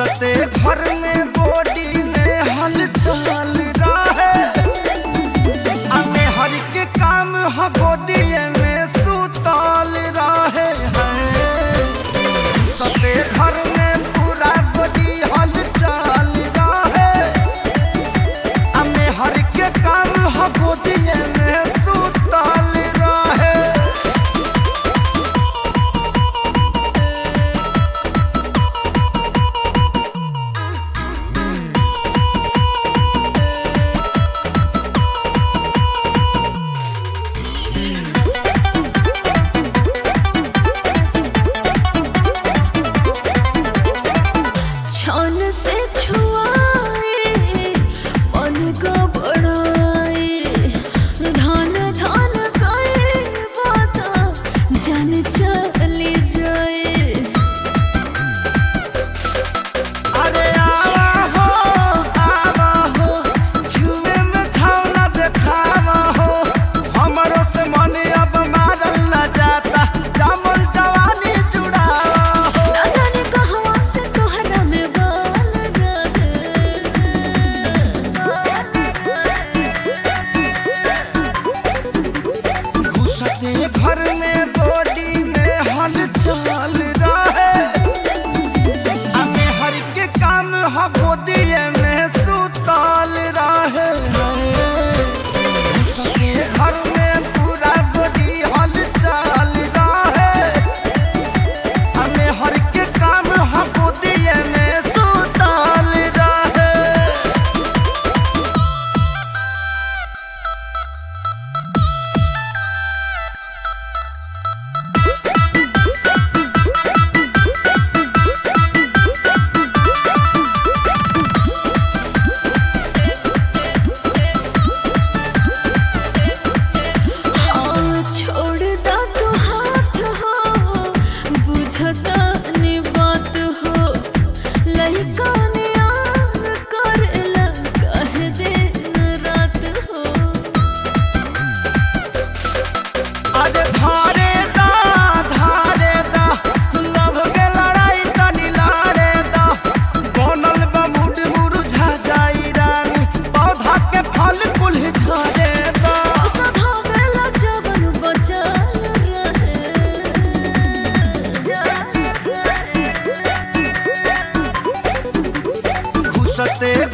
घुसते घर में बॉडी में हलचल रहे अने हर के काम ह गोदिए में सुतल रहे हैं घुसते घर में पूरा बॉडी हलचल रहे अने हर के काम ह गोदिए में सुतल रहे छन से छुआए मन का बड़ाए धन धन गए बाता जान चली जाए अरे आवा हो आवा हो छुए में छावना देखावा हो हमरो से मन अब मारल न जाता जामल जवानी जुड़ावा हो ना जाने कहवा से तोहरा में बाल रहे घुसते घर में बॉडी में हलचल रहे अबे हर के काम ह गोदिए में सुतल रहे घुसते घर में पूरा बॉडी हलचल रहे हमें हर के काम ह गोदिए में सुतल रहे हाँ छोड़ दा तू हाथ हो बुझता नहीं बात हो लइका ने आन करेला कह दिन रात हो अरे धारे दा धारे दा लव के लड़ाई तनी लारे दा बनल बा मुड मुरझा जाई रानी पौधा के फल कुल झरे दा सधा गला जवन बचल रहे घुसते